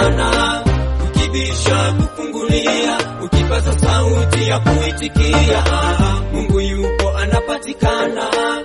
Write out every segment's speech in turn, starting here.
anaonekana, ukibisha kufungulia, ukipaza sauti ya kuitikia. Mungu yupo anapatikana,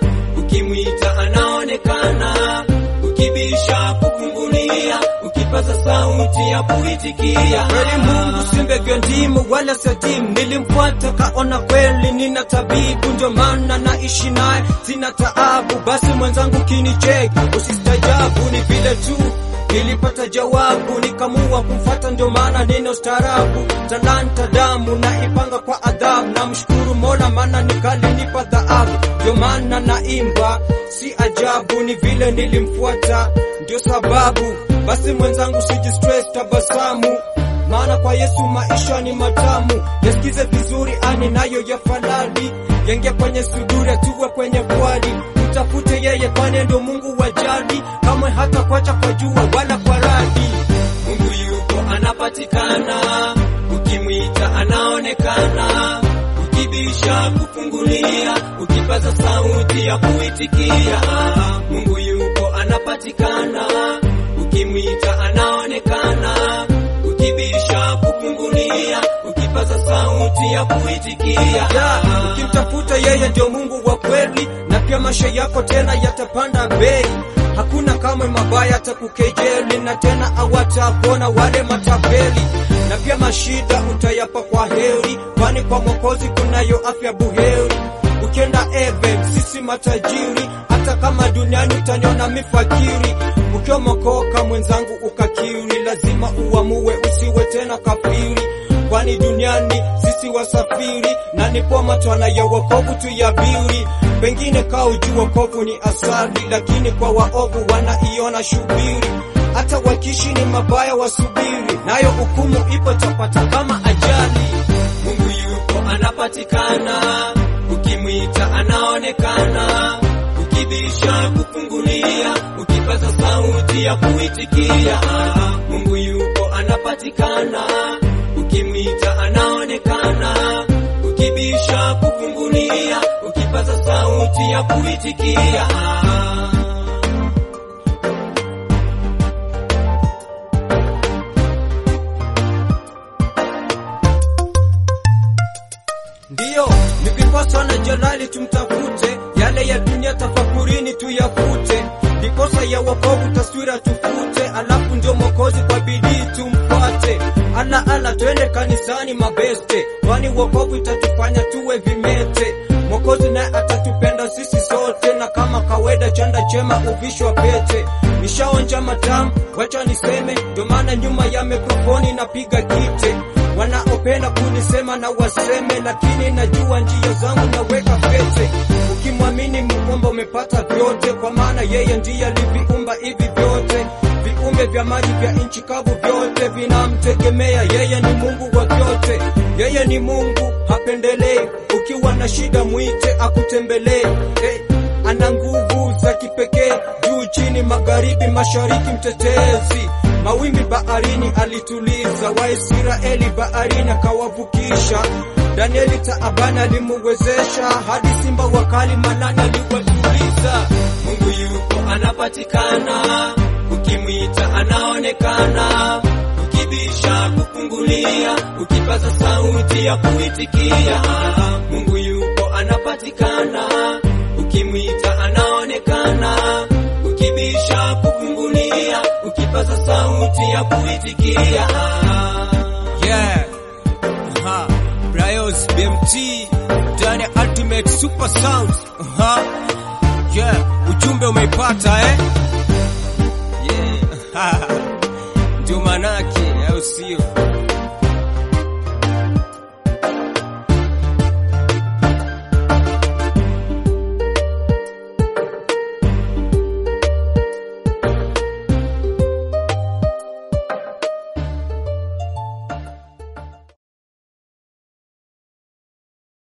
ukimwita anaonekana, ukibisha kufungulia, ukipaza sauti ya kuitikia. Kweli Mungu si mbegu ndimu wala sadimu, nilimfuata kaona kweli nina tabibu, ndio maana naishi naye sina taabu. Basi mwenzangu kinicheki, usistajabu, ni vile tu nilipata jawabu, nikamua kumfuata, ndio maana nina ustaarabu. Talanta damu na ipanga kwa adhabu, namshukuru Mola maana nikalinipa dhahabu, ndio maana naimba, si ajabu, ni vile nilimfuata, ndio sababu. Basi mwenzangu sijistress, tabasamu maana kwa Yesu maisha ni matamu. Yasikize vizuri ani nayo ya falali, yenge kwenye suduri, tuwe kwenye kwali, mtafute yeye, kwani ndo Mungu wajali, kamwe hata kwacha kwa jua wala kwa radi. Mungu yupo anapatikana, ukimwita anaonekana, ukibisha kufungulia, ukipaza sauti ya kuitikia. Mungu yupo anapatikana, ukimwita anaonekana, ukibisha kufungulia, ukipaza sauti ya kuitikia. Ya, ukimtafuta yeye ndio Mungu wa kweli, na pia maisha yako tena yatapanda bei. Hakuna kamwe mabaya atakukejeli, na tena awatakuona wale matapeli, na pia mashida utayapa kwa heri, kwani kwa Mwokozi kunayo afya buheri. Ukienda eve sisi matajiri, hata kama duniani utaniona mifakiri. Ukiomokoka mwenzangu ukakiri, lazima uamue usiwe tena kafiri kwani duniani sisi wasafiri, na nipo matwana ya wokovu tuyabiri. Pengine kaujua wokovu ni asali, lakini kwa waovu wanaiona shubiri. Hata wakishi ni mabaya wasubiri, nayo hukumu ipo tapata kama ajali. Mungu yupo anapatikana, ukimwita anaonekana, ukibisha kufungulia, ukipaza sauti ya kuitikia. Mungu yupo anapatikana, ukimwita anaonekana, ukibisha kufungulia, ukipaza sauti ya kuitikia. Ndiyo, ndiposa na jalali tumtafute, yale ya dunia tafakurini tuyafute, ndiposa ya wokovu taswira tufute, alafu ndio Mwokozi kwa bidii tumfuate. Ala ala, twende kanisani mabeste, kwani wokovu itatufanya tuwe vimete. Mwokozi naye atatupenda sisi sote, na kama kawaida chanda chema uvishwa pete. Nishaonja matamu, wacha niseme, ndio maana nyuma ya mikrofoni napiga kite wanaopenda kunisema na waseme, lakini najua njia zangu naweka pete. Ukimwamini Muumba umepata vyote, kwa maana yeye ndiye aliviumba hivi vyote. Viumbe vya maji vya nchi kavu vyote vinamtegemea yeye, ni Mungu wa vyote. Yeye ni Mungu hapendelei, ukiwa na shida mwite akutembelee. Hey, ana nguvu za kipekee, juu chini, magharibi, mashariki, mtetezi mawimbi baharini alituliza, Waisraeli baharini akawavukisha. Danieli taabani alimuwezesha, hadi simba wakali manani aliwatuliza. Mungu yupo anapatikana, ukimwita anaonekana, ukibisha kufungulia, ukipaza sauti ya kuitikia. Mungu yupo anapatikana, ukimwita anaonekana, ukibisha kufungulia, ukipaza sauti ya kuitikia. Yeah. Aha. Bryos BMT ndani ya Ultimate Super Sound. Aha. Yeah, ujumbe umeipata eh? Yeah. Ndio manake au sio?